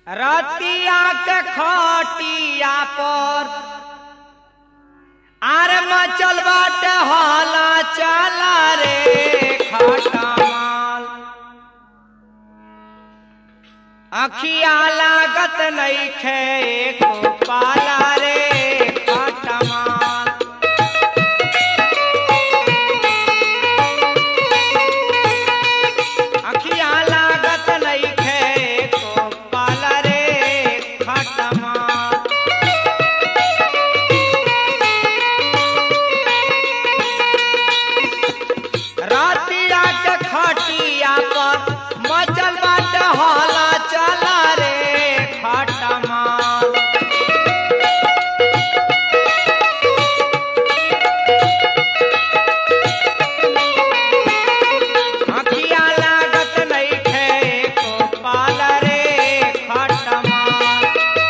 रतिया के खटिया पर आर मचल बाटे हाला चला रे खटमाल अखिया लागत नइखे एको पाला रे खटमाल अखिया लागत नइखे एको पाला रे खटमाल रातिया के खटिया पर मचल बाट हाला चला रे खटमाल अखिया लागत नइखे एको पाल रे खटमाल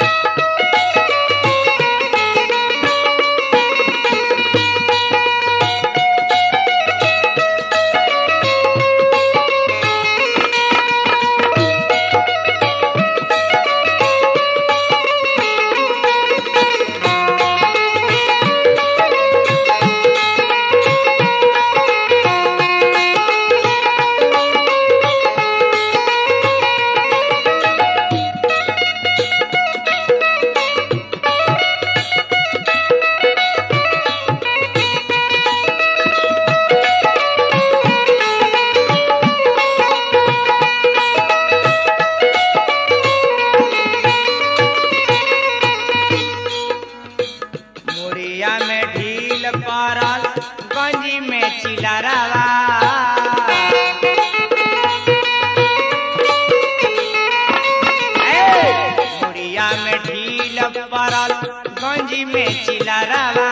मुड़िया में ढील पड़ल गंजी में चिलरवा ए, मुड़िया में ढील पड़ल गंजी में चिलरवा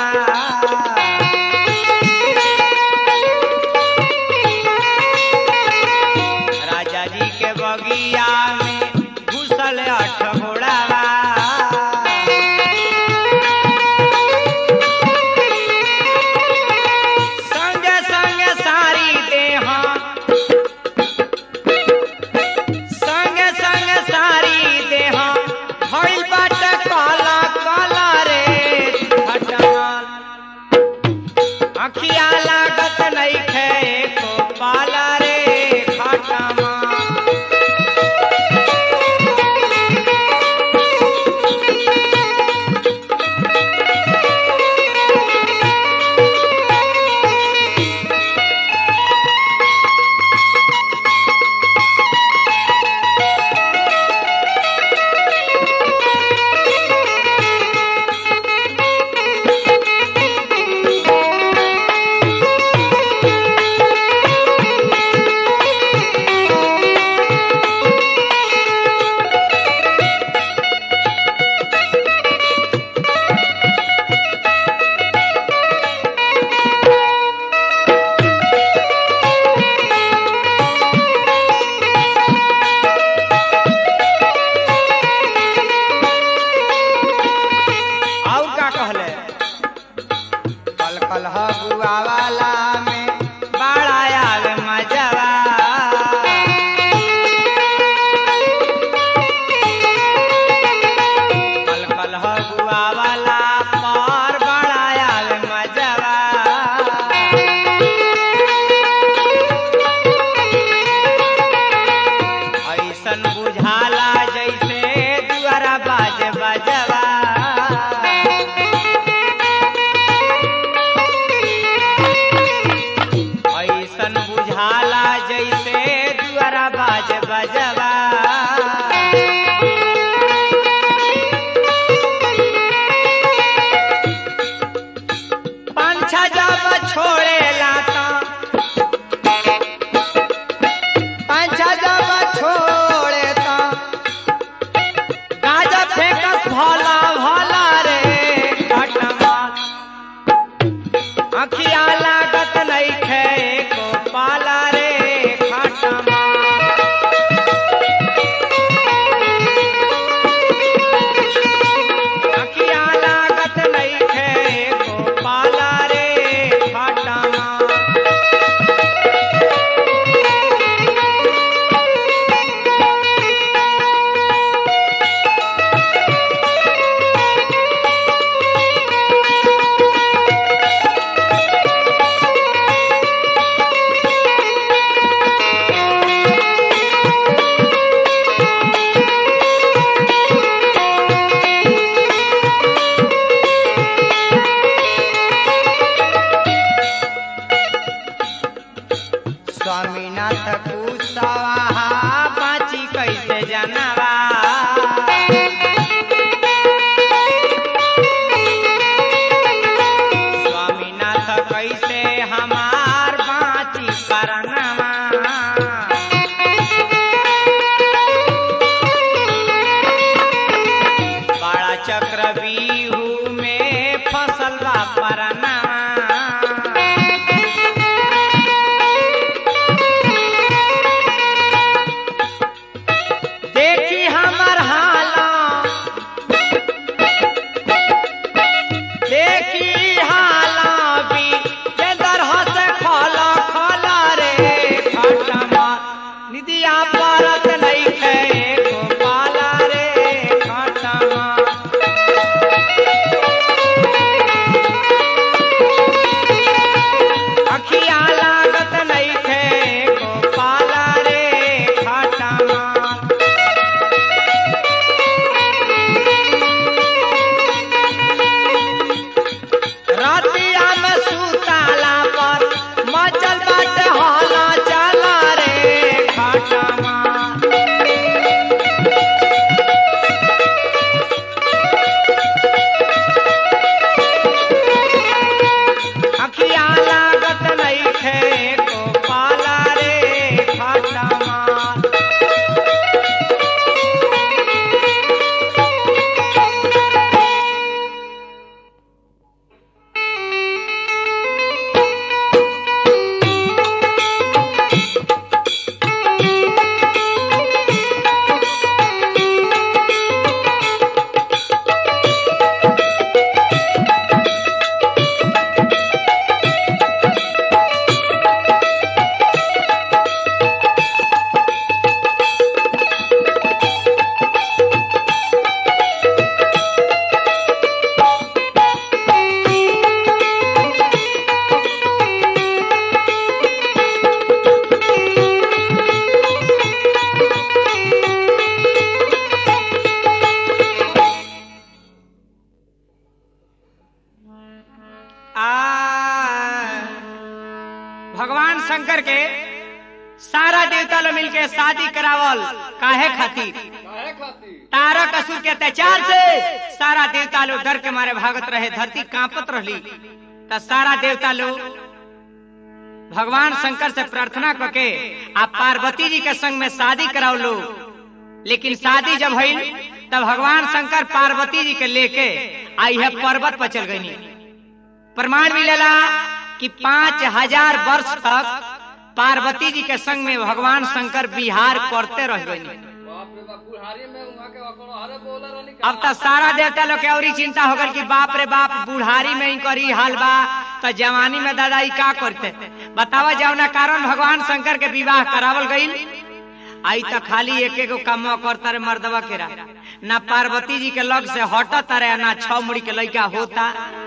राजा जी के बगिया में घुसल अठ घोड़ावा संगे संगे सारी देहा संगे संगे सारी देहा भइल बाटे काला काला रे खटमाल अखिया लागत नइखे एको पाला रे खटमाल और का कहले कल कल हगुआ वाला में बड़ा आवे मजवा कल कल हगुआ वाला पर बड़ा आवे मजवा ऐसन बुझाला जैसे दुआरा बाज बजवा ऐसन बुझाला जैसे दुआरा बाज बजवा पंछा जब छोड़े लाता पंछा जब छोड़े ता जनवा स्वामीनाथ कैसे हमार बाची करनवा बड़ा चक्र बीहू में फसल बा परनवा देखी हमर हाला देखी हाला भी जे दरह से खोला खोला रे खटमा निदिया परत नहीं खे गोपाला रे खटमा अखिया लागत नहीं खे गोपाला रे खटमा रातिया में सुताला पर मचल बाटे हाला चला रे खटमा अखिया लागत नहीं खे गोपाला रे खटमा आ भगवान शंकर के सारा देवता लोग मिलके शादी करावल काहे खातिर काहे खातिर तारक असुर के अत्याचार से सारा देवता लोग डर के मारे भागत रहे धरती कांपत रहली त सारा देवता लोग भगवान शंकर से प्रार्थना करके आ पार्वती जी के संग में शादी कराओ लो लेकिन शादी जब भइल तब भगवान शंकर पार्वती जी के लेके आ यह पर्वत पर चल गई प्रमाण मिलेला कि पांच हजार वर्ष तक पार्वती जी के संग में भगवान शंकर बिहार करते रह गई बाप रे बाप बुढ़ारी में उहाँ के अकड़ो हरे बोले रहनी अब तो सारा देवता लोग के औरी चिंता हो गल कि बाप रे बाप बुढ़ारी में ही करी हाल बा तो जवानी में दादा ई का करते बतावा जौना कारण भगवान शंकर के विवाह करावल गईल आई तो खाली एक एगो काम करता रे मर्दवा केरा ना पार्वती जी के लग से हटता रे ना छह मुड़ी के लड़का होता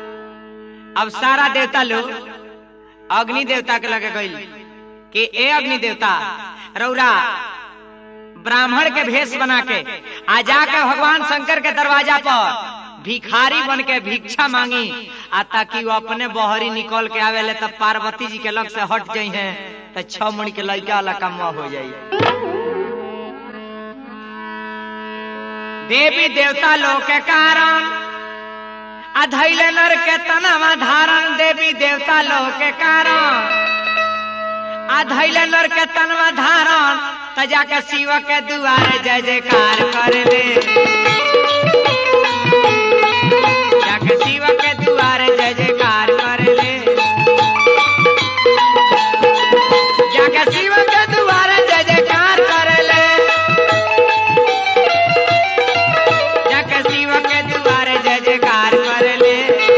अब सारा देवता लोग अग्नि देवता के लगे गईल कि ए अग्नि देवता रौरा ब्राह्मण के भेष बना के आ जाके भगवान शंकर के दरवाजा पर भिखारी बन के भिक्षा मांगी आ ताकि वो अपने बहरी निकल के आवेले तब पार्वती जी के लग से हट जाई हैं तो छह मुड़ी के लड़का वाला काम हो जाई देवी देवता लोग के कारण अधैले नर के तनवा धारण देवी देवता लोग के कारण अधैले नर के तनवा धारण त जाके शिव के दुआरे जय जयकार कर ले जाके शिव के दुआरे जय जयकार कर ले जाके शिव के दुआरे जय जयकार कर ले जाके शिव के दुआरे जय जयकार कर ले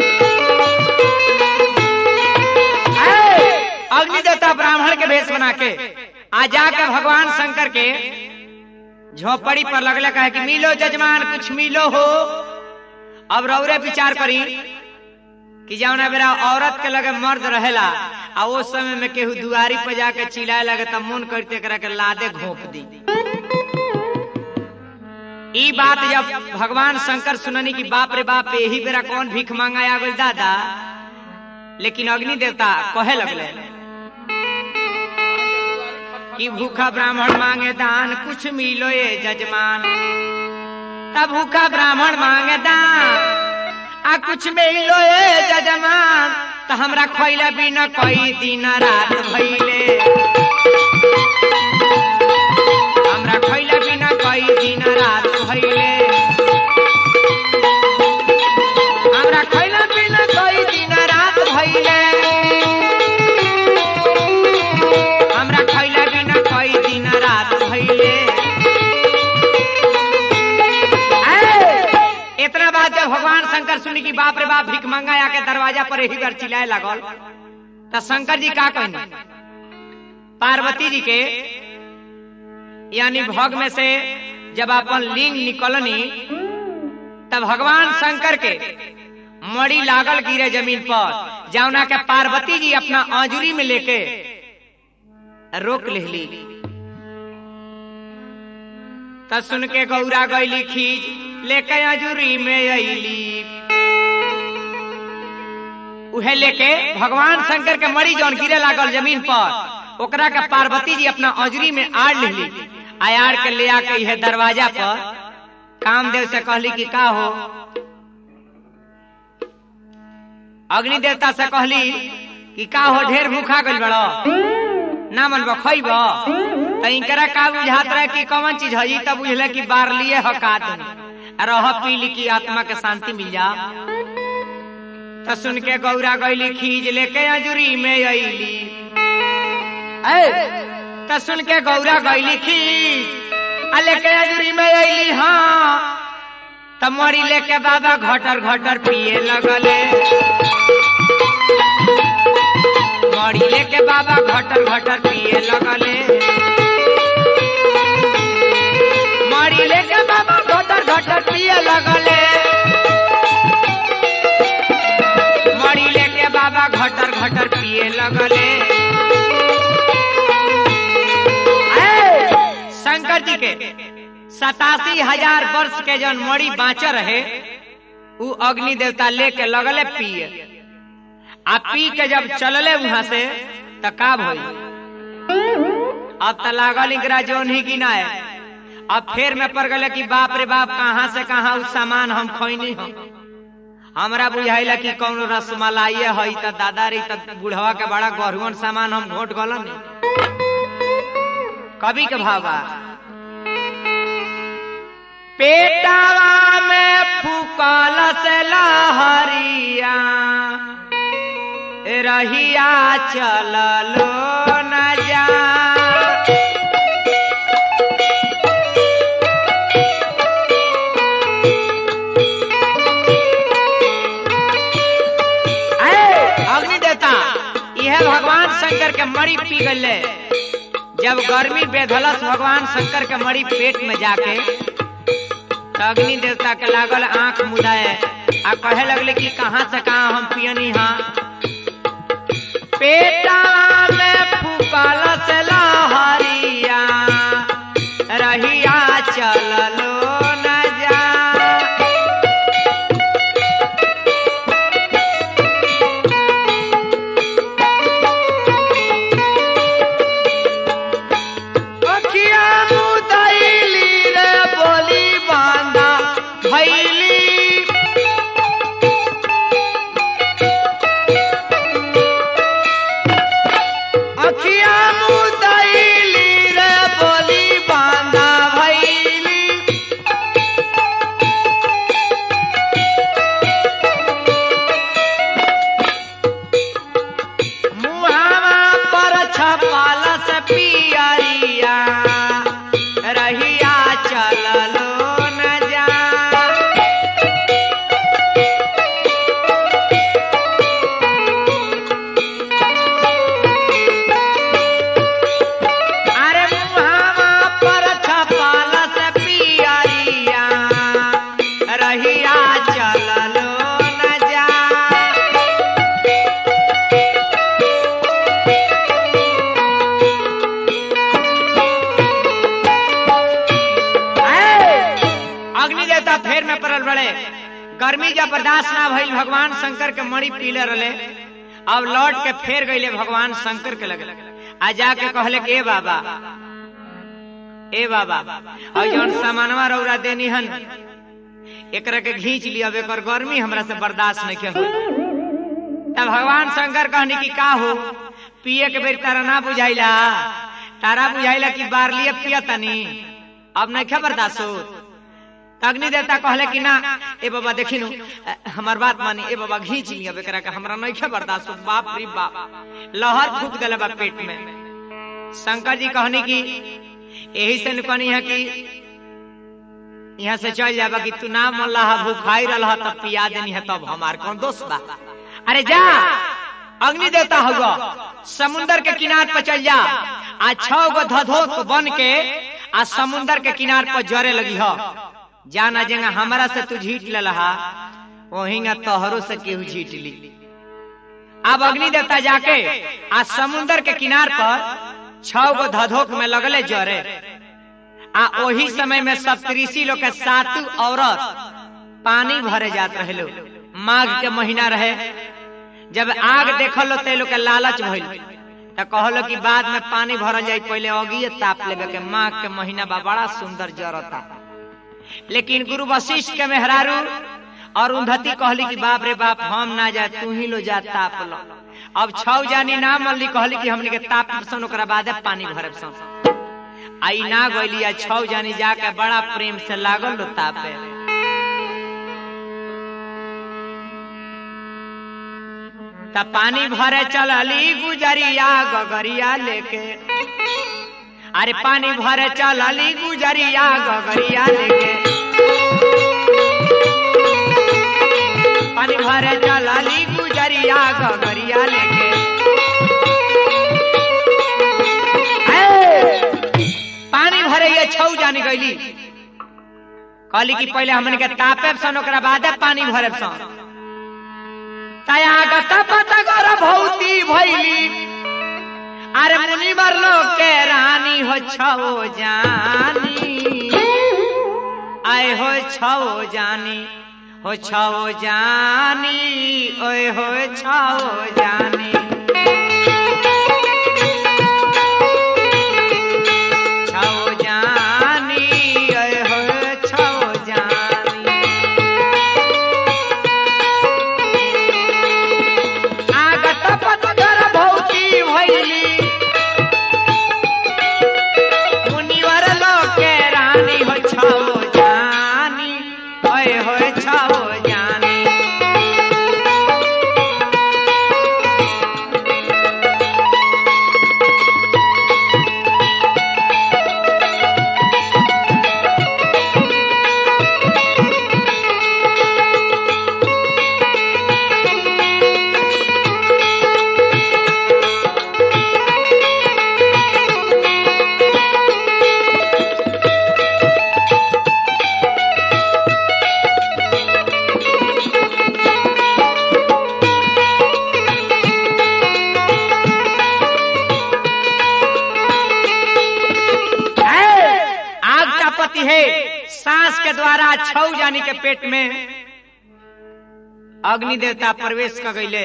ऐ, अग्नि देवता ब्राह्मण के भेष बना के आ जाके भगवान शंकर के झोपड़ी पर लगले कहे कि मिलो जजमान कुछ मिलो हो अब रौरे विचार करी कि जौना बेरा औरत के लगे मर्द रहेला आ वो समय में केहू दुआरी पर जाके चिल्लाए लगे तब मन करते करा के लादे घोप दी ई बात जब भगवान शंकर सुननी कि बाप रे बाप यही बेरा कौन भीख मांगा आ गई दादा लेकिन अग्नि देवता कहे लगले कि भूखा ब्राह्मण मांगे दान कुछ मिलो ये जजमान तब भूखा ब्राह्मण मांगे दान आ कुछ मिलो ये जजमान तो हमरा खोइला बिना कोई दिन रात भइले हमरा खोइला बिना कोई दिन रात भइले हमरा खोइला बिना कोई दिन रात भइले हमरा खैला बिना कोई दिन रात भइले ऐ, इतना बात जब भगवान शंकर सुनी कि बाप रे बाप भीख मंगा आके दरवाजा पर ही घर चिल्लाए लागल तो शंकर जी का कहने पार्वती जी के यानी भोग में से जब अपन लिंग निकलनी तब भगवान शंकर के मड़ी लागल गिरे जमीन पर जौना के पार्वती जी अपना आंजुरी में लेके रोक लेली त सुन के गौरा गैली खींच लेके अजूरी में अली उहे लेके भगवान शंकर के मरी जौन गिरे लागल जमीन पर ओकरा के पार्वती जी अपना अजूरी में आड़ लेली आयार के ले आके इहे दरवाजा पर कामदेव से कहली कि का हो अग्नि देवता से कहली कि का हो ढेर भूखा गइल बड़ो ना मन खैब त इनकरा का बुझात रहे कि कौन चीज हई तब बुझले कि बार लिए हकात रह पीली की आत्मा के शांति मिल जा त सुन के गौरा गैली खींच लेके अजूरी में अली त सुन के गौरा गैली खींच आ लेके अजूरी में अली हाँ त मरी लेके बाबा घटर घटर पिए लगले मरी लेके बाबा घटर घटर पिए लगले मरी लेके बाबा घटर घटर पिए लगले मरी लेके बाबा घटर घटर पिए लगले ऐ, शंकर जी के सतासी हजार वर्ष के जौन मरी बाँचे रहे उ अग्नि देवता लेके लगले पिए आ पी के जब चलले वहां से त का भई अब त लागल इकरा जोन ही गिनाए अब फेर में पड़ गले कि बाप रे बाप कहाँ से कहाँ उ सामान हम खोइनी हम हमरा बुझाइला कि कौन रसमलाई है त दादा रे त बुढ़वा के बड़ा गहरुअन सामान हम घोट गलन कवि के भावा पेटावा में फूकल से लहरिया रहिया चललो न जा अग्नि देवता यह भगवान शंकर के मरी पी गले जब गर्मी बेधलस भगवान शंकर के मरी पेट में जाके तो अग्नि देवता के लागल आंख मुदाए आ कहे लगले कि कहाँ से कहाँ हम पियनी हाँ पेटा में फूकल से लहरिया रहिया चललो न जा अखिया मुदैली रे बोली बांधा भैली अखिया मुदैली रे बोली बांधा भैली मुहावा पर छपाल से पियरिया रहिया चललो न जा अरे मुहावा पर छपाल से पियरिया रहिया चललो न जा अग्नि देवता फेर में पड़ल बड़े गर्मी जब बर्दाश्त ना भइल भगवान शंकर के मणि पीले रहे अब लौट के फेर गईले भगवान शंकर के लगे आ जाके कहले कि ए बाबा ए बाबा और जौन सामानवा रौरा देनी हन एकरा के घींच लिया अब एकर गर्मी हमरा से बर्दाश्त नहीं के तब भगवान शंकर कहनी कि का हो पिए के बेर तारा ना बुझाइला तारा बुझाइला कि बार लिए पिया तनी अब नहीं खे बर्दाश्त हो अग्नि देवता कहले कि ना ए बाबा देखी नु हमार बात मानी ए बाबा घींच लिया एकरा के हमरा नहीं खे बर्दाश्त हो बाप रे बाप लहर फूट गले बा पेट में शंकर जी कहनी कि यही से न कहनी है कि यहाँ से चल जाबा कि तू ना मल्लाह भूखाई रहा तब पिया देनी है तब हमार कौन दोस्त बा अरे जा अग्नि देवता होगा समुन्दर के किनार पर चल जा आ छह गो धधोत बन के आ समुन्दर के किनार पर जरे लगी हो जाना जेंगा हमरा से तू झीट ले लहा वहींगा तोहरो से केहू झीट ली अब अग्नि देवता जाके आ समुन्दर के किनार पर छह गो धधोक में लगले जरे आ ओही समय में सप्तऋषि लोग के सातु औरत पानी भरे जात रहे लोग माघ के महीना रहे जब आग देखल ते लोग के लालच भइल त कहलो कि बाद में पानी भरल जाई पहले अगिए ताप लेवे के माघ के महीना बा बड़ा सुंदर जरता लेकिन गुरु वशिष्ठ के मेहरारू और उन्धति कहली कि बाप रे बाप हम ना जाए तू ही लो जा ताप लो अब छौ जानी ना मल्ली कहली कि हमने के ताप सन ओकरा बादे पानी भरे सन आई ना गइली आ छौ जानी जाके बड़ा प्रेम से लागल लो तापे त पानी भरे चलली गुजरिया गगरिया लेके अरे पानी भरे चलली गुजरिया गगरिया लेके पानी भरे चलली गुजरिया गगरिया लेके ए, पानी भरे ये छौ जानी गईली कहली कि पहले हमन के तापे सन ओकरा बादे पानी भरे सन तया गत पत कर भौती भैली अरे मुनि मरलो के रानी हो छो जानी आए हो छो जानी हो छो जानी ओए हो छो जानी छो जानी ओए हो छो जानी आगत पतगर भौती भैली मुनिवर लोके रानी हो छो जानी ओए हो छो जानी है, आग का पति है सांस के द्वारा छौ जानी के पेट में अग्नि देवता प्रवेश कर गईले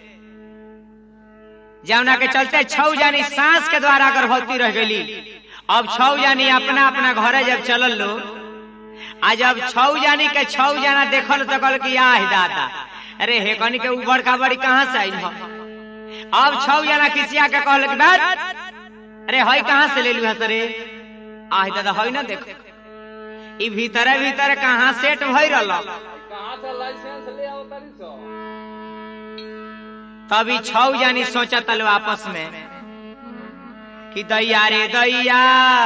जमुना के चलते छौ जानी सांस के द्वारा गर्भवती रह गई अब छौ जानी अपना अपना घरे जब चलल लो आ जब छौ जानी के छौ जाना देखल तो कहल कि आह दादा अरे हे कनी के उबड़ खाबड़ी कहाँ से आई हो अब छौ जाना किसिया के कहल कि बात अरे हई कहाँ से ले लू हस रे आह दादा हई ना देखो ई भीतरे भीतरे कहाँ सेट भई रहल कहाँ से लाइसेंस ले आओ तरी सो तभी छौ जानी सोचा तलो आपस में कि दैया रे दैया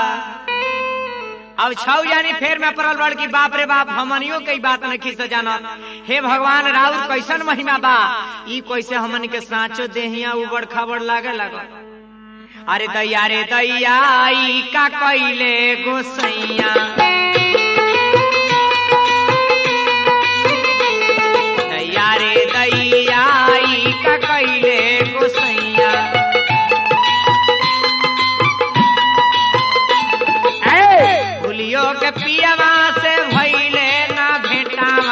अब छौ जानी फेर में पड़ल बड़ की बाप रे बाप हमनियो के ई बात नहीं खींच जानत हे भगवान राउर कैसन महिमा बा ई कैसे हमन के साँचो देहिया उबड़ खाबड़ लागे लगल अरे दैया रे दैया ई का कैले गोसैया दैया रे दैया ई का कैले गोसैया ए, भूलियो के पियवा से भइले ना भेटावा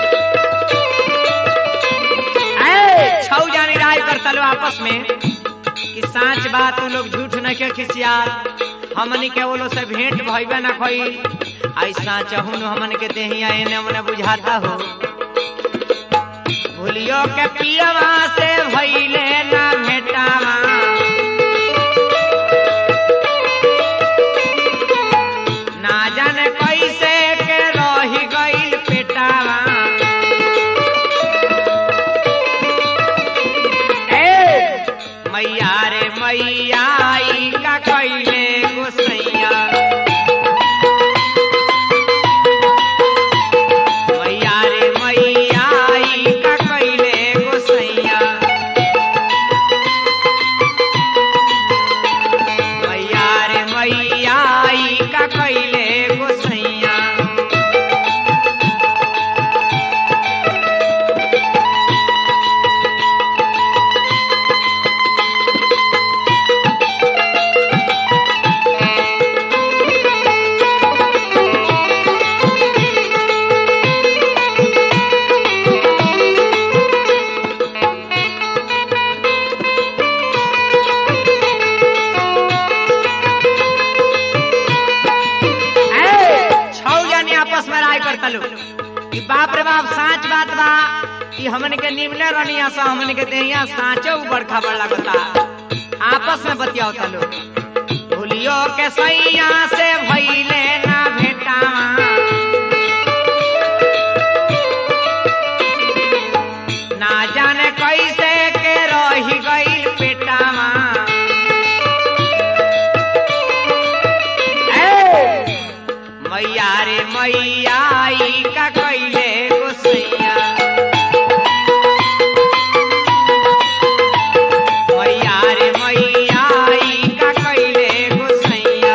ए, छौ जानी राय करता लो आपस में साच बात उ लोग झूठ नहीं के खिसियार हमनी के वो लोग से भेंट भइबे ना कोई ऐसा चहुन हमन के देहिया एने मने बुझाता हो भूलियो के पियवा से भइले ना भेटावा ना जाने कैसे के रही गइल पेटावा ए मैया रे मैया ई का कइले गोसैया मैया रे मैया ई का कइले गोसैया मैया रे मैया ई का कइले गोसैया ए, छौ जानी आपस में राय करता लो कि बाप रे बाप साच बात बा कि हमन के निमले रनिया सा हमन के देहिया साचो ऊपर खबर लगता आपस में बतियावता लो भूलियो के सैया से भइले ना भेटावा ना जाने कैसे के रही गइल पेटावा ए, मैया रे मैया ई का कइले गोसैया मैया रे मैया ई का कइले गोसैया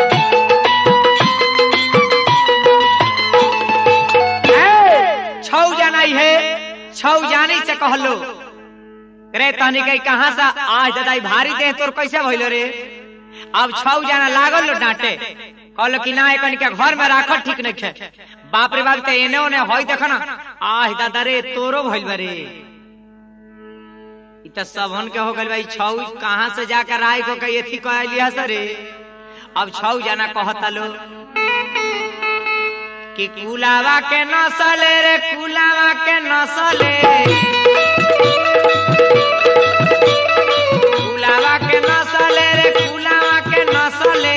ए, छौ जाना है छौ जानी से कहलो रे तनी कहीं कहाँ से आज दादाई भारी दे तोर कैसे भइलो रे अब छौ जाना लागल लो डांटे कहलो कि ना एकन के घर में राखल ठीक नहीं है बाप रे बाप ते एने ओने होई देख ना आह दादा रे तोरो भइल बा रे इ त सबहन के हो गइल भाई छौ कहाँ से जाकर राय को कही एथी कह लिया सरे अब छौ जाना कहता लो कि कुलावा के नसले रे कुलावा के नसले कुलावा के नसले रे कुलावा के नसले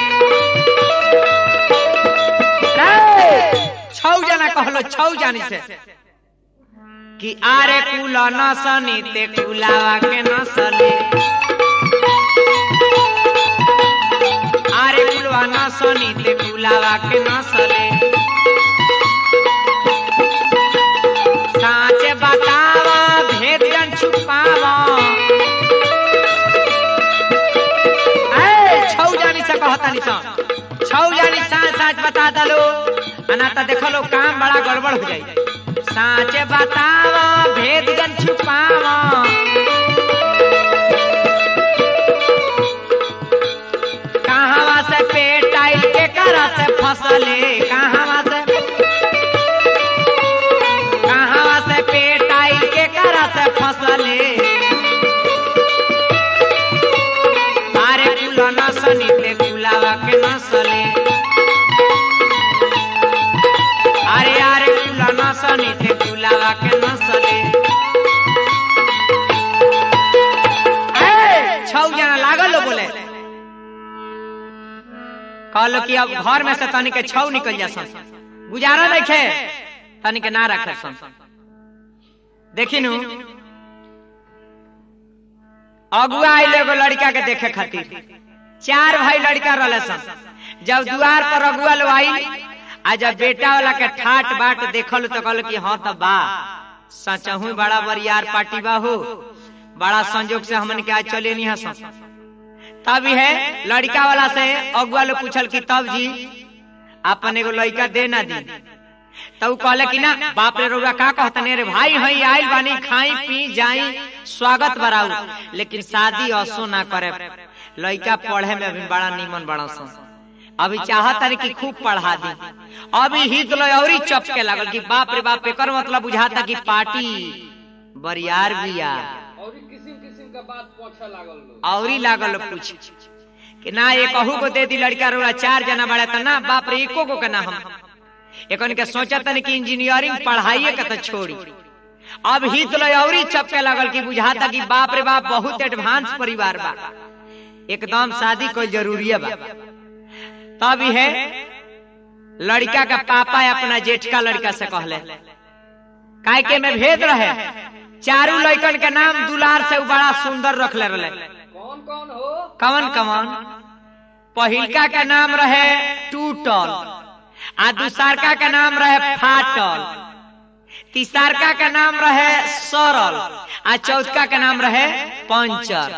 रे, छौ जना कहलो छौ जानी से कि आरे कुल नसनी ते कुलावा के नसले आरे कुलवा नसनी ते कुलावा के नसले साँचे बतावा भेद जन छुपावा ए, छौ जानी से कहतानी सा छौ जानी साँच साँच बता दलो अना त देखो लो काम बड़ा गड़बड़ हो जाई साँचे बतावा भेद जन छुपावा कहावा से पेट आई के करा से फसले कहावा से कहावा से पेट आई के करा से फसले अरे कुल नसनी ते कुलावा के नसले अरे अरे कुल नसनी ते कुलावा के नसले ए, छौ जना लागल हो बोले कहलो कि अब घर में से तनी के छौ निकल जा सन गुजारा देखे तनी के ना रखे सन देखी नु अगुआ आइल एगो लड़का के देखे खातिर चार भाई लड़का रहले सन जब द्वार पर अगुआ लो आई आ जब बेटा वाला के ठाट बाट देखल तो कहल कि हाँ तब बा सचहू बड़ा बरियार पार्टी बा हो बड़ा संजोग से हमन के आज चले नहीं हसन तब है लड़का वाला से अगुआ लोग पूछल कि तब जी अपन एगो लड़का दे ना दी तब उ कहले कि ना बाप रे रउआ का कहतने रे भाई हई आइल बानी खाई पी जाई स्वागत बराऊ लेकिन शादी असो ना करे लड़का पढ़े में अभी बड़ा नीमन बड़ा सन अभी चाहत है कि खूब पढ़ा दी अभी हित लो और चपके लागल कि बाप रे बाप एकर मतलब बुझाता कि पार्टी बरियार बिया और किसिम किसिम के बाद पूछे लागल लोग औरी लागल लोग पूछ कि ना ये कहू को दे दी लड़का रोड़ा चार जना बड़ा था ना बाप रे एको को के ना हम एकन के सोचा तन कि इंजीनियरिंग पढ़ाइए के तो छोड़ी अब हित लो औरी चपके लगल कि बुझाता कि बाप रे बाप बहुत एडवांस परिवार बा एकदम शादी कोई जरूरी बा तब है लड़का का पापा अपना जेठका लड़का से कहले काय के में भेद रहे चारू लड़कन के नाम दुलार से उ बड़ा सुंदर रखले रहे कौन कौन हो कवन कवन पहिलका के नाम रहे टूटल आ दूसरका के नाम रहे फाटल तीसरका के नाम रहे सरल आ चौथका के नाम रहे पंचर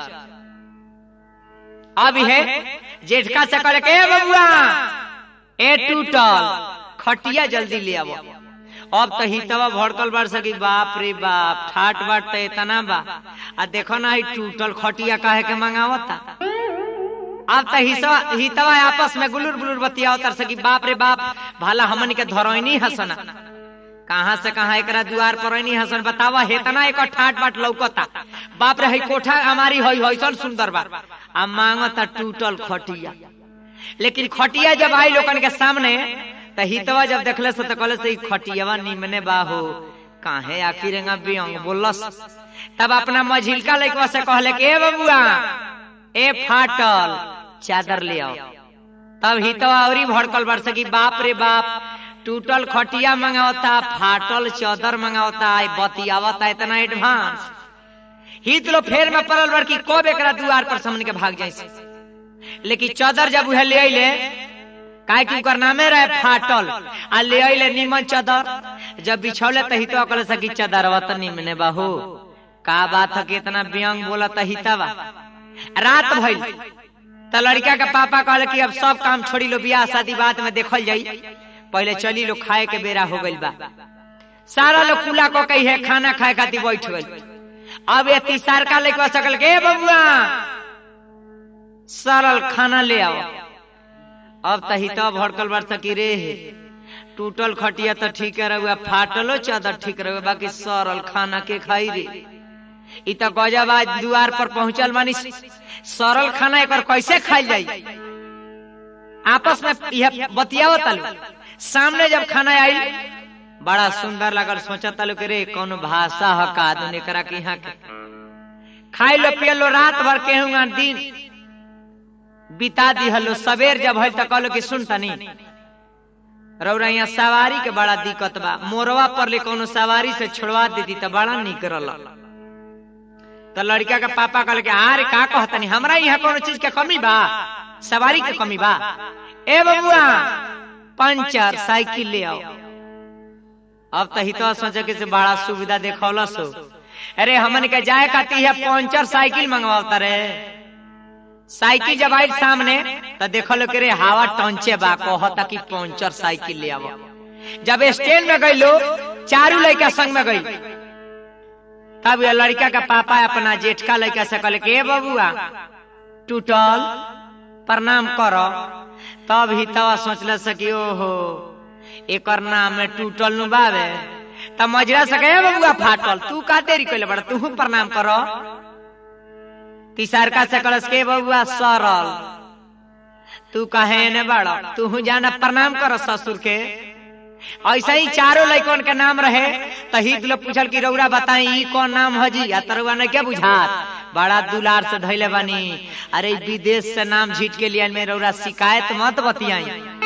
अब है जेठका से कहले के "ए बबुआ ए टूटल खटिया जल्दी ले आवो अब तो हितवा भड़कल बार सकी बाप रे बाप ठाट बाट तो इतना बा आ देखो ना ही टूटल खटिया काहे के मंगावता अब तो हिसवा हितवा आपस में गुलुर गुलुर बतिया उतर सकी बाप रे बाप भला हमन के धरोइनी हसना कहाँ से कहाँ एकरा द्वार पर नहीं हसन बतावा हेतना एक ठाट बाट लौकता बाप रे हई कोठा हमारी हई हईसन सुंदर बा आ मांगता टूटल खटिया लेकिन खटिया जब आई लोगन के सामने त हितवा जब देखले से तो कहले से ई खटियावा निमने बाहो काहे आखिर एंगा बियंग बोलस तब अपना मझिलका लइकवा से कहले कि ए बबुआ ए फाटल चादर ले आओ तब हितवा औरी भड़कल बरस की बाप रे बाप टूटल खटिया मंगावता फाटल चादर मंगावता आई बतियावता इतना एडवांस हित लो फेर में पड़ल बड़ की कब एकरा दुआर पर समन के भाग जाइसे लेकिन चादर जब उहे ले अइले काहे कि ओकर नामे रहे फाटल आ ले अइले निमन चादर जब बिछौले त हितवा कहले सकी चादरवा त निमने बाहू का बात है कि इतना व्यंग बोला त हितवा रात भइल त लड़का के पापा कहले कि अब सब काम छोड़ी लो बियाह शादी बात में देखल जाई पहले चली लो खाए के बेरा हो गइल बा सारा लोग कुला को कही है खाना खाए खातिर बैठ गइल अब ये तीसर का लेके सकल के "ए बबुआ सरल खाना ले आओ अब त हितवा भड़कल बार सकी रे टूटल खटिया तो ठीक रहुआ फाटलो चादर ठीक रहुआ बाकी सरल खाना के खाई रे इ त गजब आज दुआर पर पहुंचल मानी सरल खाना एक कैसे खाई जाई आपस में यह बतियावत तालु सामने जब खाना आई बड़ा सुंदर लगल सोचा तालु के रे कौन भाषा ह का आदमी करा के यहाँ के खाई लो पिय लो रात भर के हुआ दिन बिता दिहलो सवेर जब है त कहलो कि सुन तनी रौरा यहाँ सवारी के बड़ा दिक्कत बा मोरवा पर ले कोनो सवारी से छोड़वा देती त बड़ा निक रहल तो लड़का के पापा कहल के अरे का कहतनी हमरा यहाँ कोनो चीज के कमी बा सवारी के कमी बा ए बबुआ पंचर साइकिल ले आओ अब तो हितो सोचे के से बड़ा सुविधा देखौलस हो अरे हमन के जाए खाती है पंचर साइकिल मंगवाता रे साइकिल जब आई सामने तो देखल के रे हवा टंचे बा कहता कि पंचर साइकिल ले आवो जब स्टैंड में गई लो चारू लड़का संग में गई तब ये लड़का का पापा अपना जेठका लड़का से कहले के "ए बबुआ टूटल प्रणाम करो तब ही तवा सोचल सकी ओहो एकर नाम में टूटल नु बावे तब मजरा सके "ए बबुआ फाटल तू का देरी कइले बड़ा तू प्रणाम करो तीसरका से कलस के बबुआ सरल तू कहे ने बड़ा तू जाना प्रणाम कर ससुर के ऐसा ही चारों लड़कन के नाम रहे तो हित लोग पूछल कि रौरा बताई ई कौन नाम हजी आ तरुआ ने क्या बुझात बड़ा दुलार से धैले बानी अरे विदेश से नाम झीट के लिए में रौरा शिकायत मत बतियाई